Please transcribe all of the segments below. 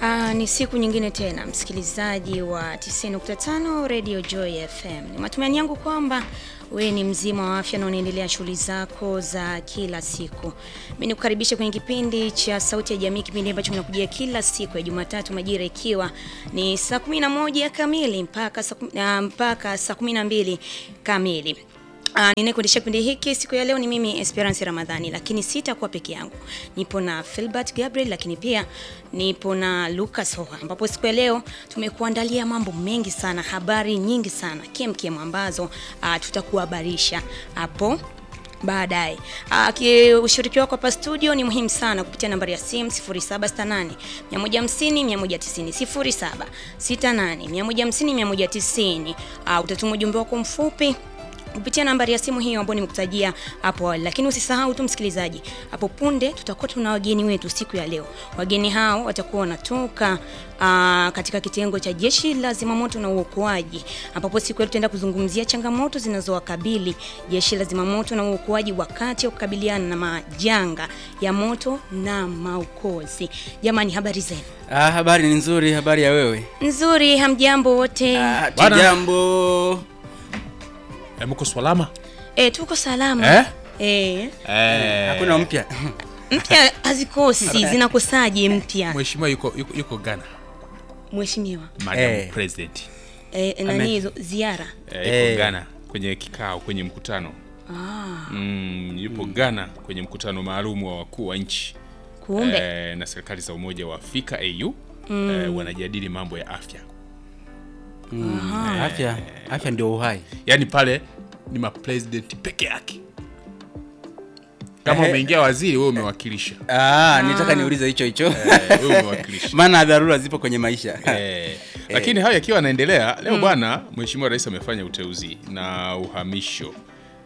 Aa, ni siku nyingine tena msikilizaji wa 90.5 Radio Joy FM. Ni matumaini yangu kwamba wewe ni mzima wa afya na unaendelea shughuli zako za kila siku. Mimi nikukaribisha kwenye kipindi cha Sauti ya Jamii, kipindi ambacho kinakujia kila siku ya Jumatatu majira ikiwa ni saa 11 kamili mpaka saa kumi- ah, mpaka saa 12 kamili. Uh, ninayekuendesha kipindi hiki siku ya leo ni mimi Esperance Ramadhani, lakini sitakuwa peke yangu. Nipo na Philbert Gabriel, lakini pia nipo na Lucas Hoha, ambapo siku ya leo tumekuandalia mambo mengi sana, habari nyingi sana kemkem ambazo uh, tutakuhabarisha hapo baadaye. Ah, ki- Ushiriki wako hapa studio ni muhimu sana kupitia nambari ya simu 0768 150 190 0768 150 190. Ah, utatuma ujumbe wako mfupi kupitia nambari ya simu hiyo ambayo nimekutajia hapo awali. Lakini usisahau tu msikilizaji, hapo punde tutakuwa tuna wageni wetu siku ya leo. Wageni hao watakuwa wanatoka aa, katika kitengo cha jeshi la zimamoto na uokoaji, ambapo siku ya leo tutaenda kuzungumzia changamoto zinazowakabili jeshi la zimamoto na uokoaji wakati wa kukabiliana na majanga ya moto na maokozi. Jamani, habari zenu? Ah, habari ni nzuri. Habari ya wewe? Nzuri, hamjambo wote? Ah, Bwana. tujambo. Eh, mko salama? E, tuko salama Eh? Eh, Eh, Hakuna mpya. mpya hazikosi, zinakosaje mpya? Mheshimiwa yuko, yuko, yuko Ghana. Mheshimiwa Madam Eh. President. e, nani hizo ziara Eh, yuko Eh. Ghana kwenye kikao kwenye mkutano. ah, Mm, yupo Ghana kwenye mkutano maalum wa wakuu wa nchi kumbe eh, na serikali za Umoja wa Afrika AU eh, wanajadili mambo ya afya. Mm, Afya, afya ndio uhai. Yaani pale ni mapresident peke yake. Kama Ehe. umeingia waziri wewe umewakilisha. Ah, nitaka niulize hicho hicho. Eh, wewe umewakilisha. Maana dharura zipo kwenye maisha. Eh, lakini hayo yakiwa yanaendelea leo bwana mheshimiwa rais amefanya uteuzi na uhamisho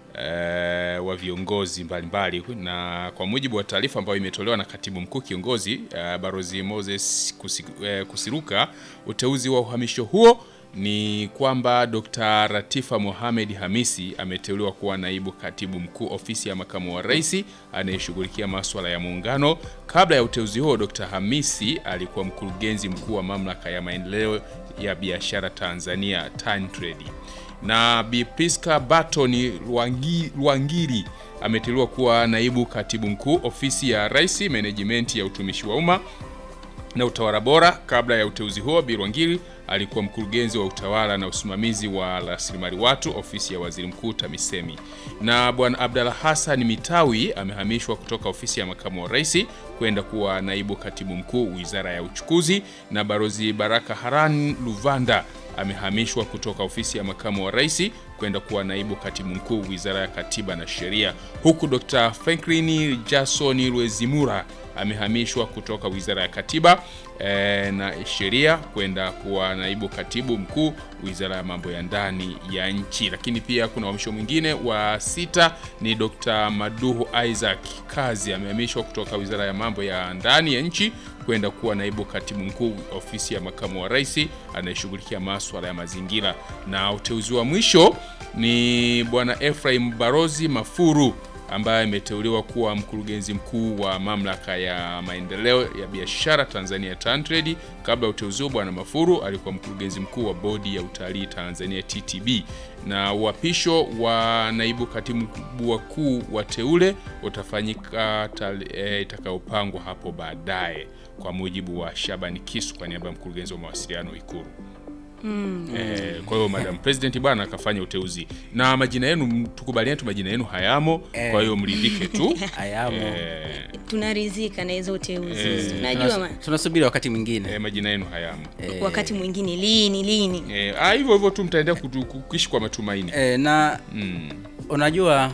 eh, wa viongozi mbalimbali na kwa mujibu wa taarifa ambayo imetolewa na katibu mkuu kiongozi eh, barozi Moses Kusi, eh, Kusiruka uteuzi wa uhamisho huo ni kwamba Dr. Ratifa Mohamed Hamisi ameteuliwa kuwa naibu katibu mkuu ofisi ya makamu wa rais anayeshughulikia maswala ya muungano. Kabla ya uteuzi huo, Dr. Hamisi alikuwa mkurugenzi mkuu wa mamlaka ya maendeleo ya biashara Tanzania TanTrade. Na Bi Priska Barton Lwangi- Lwangiri ameteuliwa kuwa naibu katibu mkuu ofisi ya rais menejimenti ya utumishi wa umma na utawala bora. Kabla ya uteuzi huo, Bi Lwangiri alikuwa mkurugenzi wa utawala na usimamizi wa rasilimali watu ofisi ya waziri mkuu TAMISEMI. Na bwana Abdalla Hassan Mitawi amehamishwa kutoka ofisi ya makamu wa rais kwenda kuwa naibu katibu mkuu wizara ya uchukuzi, na barozi Baraka Haran Luvanda amehamishwa kutoka ofisi ya makamu wa rais kwenda kuwa naibu katibu mkuu wizara ya katiba na sheria, huku Dr. Franklin Jason Lwezimura amehamishwa kutoka wizara ya katiba eh, na sheria kwenda kuwa naibu katibu mkuu wizara ya mambo ya ndani ya nchi. Lakini pia kuna uhamisho mwingine wa sita ni Dr. Maduhu Isaac Kazi amehamishwa kutoka wizara ya mambo ya ndani ya nchi kwenda kuwa naibu katibu mkuu ofisi ya makamu wa rais anayeshughulikia maswala ya mazingira. Na uteuzi wa mwisho ni bwana Ephraim Barozi Mafuru ambaye ameteuliwa kuwa mkurugenzi mkuu wa mamlaka ya maendeleo ya biashara Tanzania TanTrade. Kabla ya uteuzi huo, bwana Mafuru alikuwa mkurugenzi mkuu wa bodi ya utalii Tanzania TTB. Na uapisho wa naibu katibu wakuu wateule utafanyika tale- eh, itakayopangwa hapo baadaye, kwa mujibu wa Shabani Kisu kwa niaba ya mkurugenzi wa mawasiliano Ikulu. Eh, kwa hiyo Madam President bwana akafanya uteuzi na majina yenu, tukubaliane tu majina yenu hayamo, kwa hiyo mridhike tu. Ayamo. Eh, tunaridhika na hizo uteuzi unajua Tunas- ma- Tunasubiri wakati mwingine. eh, majina yenu hayamo. wakati mwingine lini lini Eh, ah, hivyo hivyo tu mtaendelea kutu- kuishi kwa matumaini. Eh, na Mm. unajua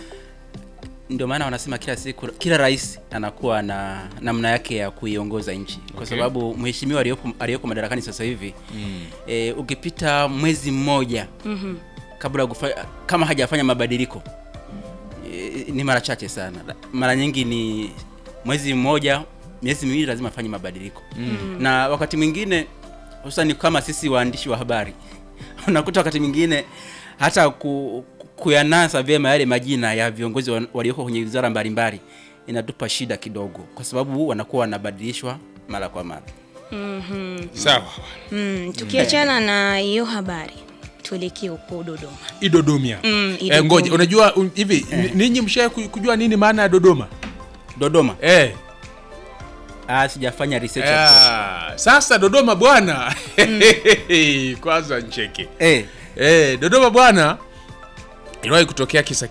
ndio maana wanasema kila siku kila rais anakuwa na namna yake ya kuiongoza nchi kwa Okay. sababu mheshimiwa aliyoko aliyoko madarakani sasa hivi eh, ukipita mwezi mmoja kabla ya kufa- kama hajafanya mabadiliko eh, ni mara chache sana mara nyingi ni mwezi mmoja miezi miwili lazima afanye mabadiliko na wakati mwingine hususani kama sisi waandishi wa habari unakuta wakati mwingine hata ku, kuyanasa vyema yale majina ya viongozi wa- walioko kwenye wizara mbalimbali inatupa shida kidogo, kwa sababu wanakuwa wanabadilishwa mara kwa mara. Sawa. Mm, tukiachana na hiyo habari tuelekee huko Dodoma. Idodomia. Mm, Eh, Idodoma. ngoja, unajua un, hivi ni- ninyi mshaye kujua nini maana ya Dodoma? Dodoma. Eh. Ah, sijafanya research ya kutosha. Ah, sasa Dodoma bwana. Kwanza ncheke. Eh, Eh, Dodoma bwana iliwahi kutokea kisa